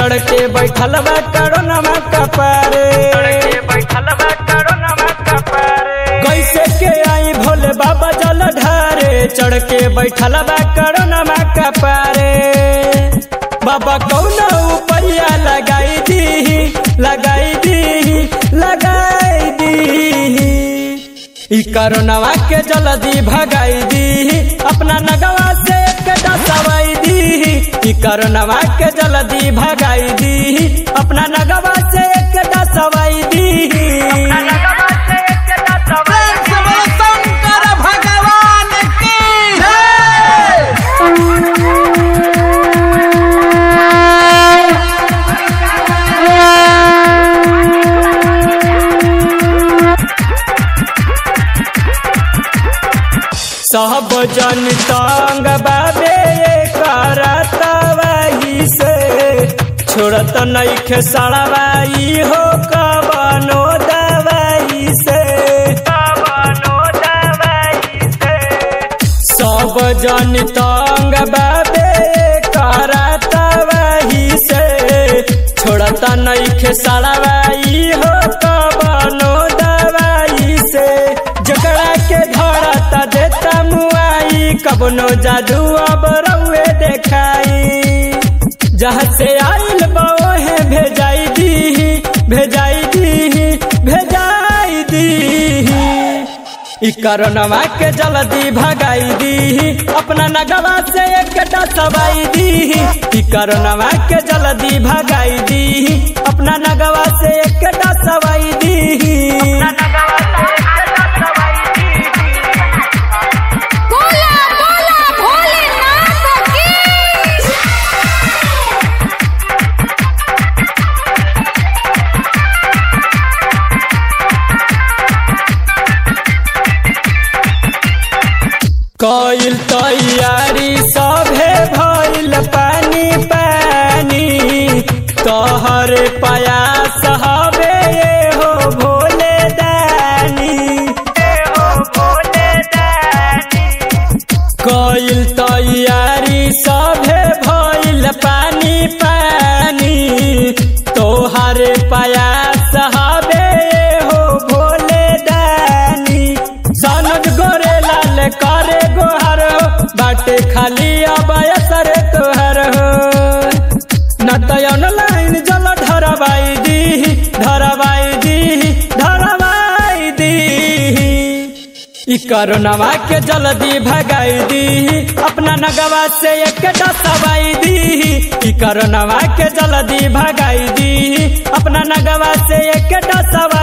चढ़ के बैठल बा करोनमा कपारे कैसे के आई भोले बाबा जल ढारे चढ़ के बैठल बा करोनमा कपारे बाबा कौन उपैया लगाई दी लगाई दी लगाई दी ई करोनवा के जल्दी भगाई दी अपना नगवा से कटा सवाई दी ई करोनवा के जल्दी भगाई दी अपना नगवा से कटा सवाई दी प्रेम से बोलो शंकर भगवान की सब जन तंग बाबे करतवाही से छोड़त नइखे सड़वाई हो कबनो दवाई से कबनो दवाई से सब जन तंग बाबे करतवाही से छोड़त नइखे सड़वाई हो कबनो दवाई से जकड़ा के धरता देता मुआई कबनो जादू अब रउए देखाई जहाँ से आइल बहे भेजाई दी भेजाई दी भेजाई दी ई करोनवा के जल्दी भगाई दी अपना नगवा से एकटा सवाई दी ई करोनवा के जल्दी भगाई दी अपना नगवा से एकटा सवाई दी बोला बोला भोलेनाथ की कइल तैयारी सभे भइल पानी पानी तोहर प्रयास हवे ये हो भोले दानी कइल तैयारी सभे भइल पानी पानी तोहर प्रयास हवे ये हो भोले दानी सनद गोरे लाल करे गोहर हो बाटे खाली अब असर तोहर हो न तो ऑनलाइन जल धरवाई दी धरवाई दी धरवाई दी ई करोनवा के जल्दी भगाई दी अपना नगवा से एकटा सवाई दी ई करोनवा के जल्दी भगाई दी अपना नगवा से एकटा सवाई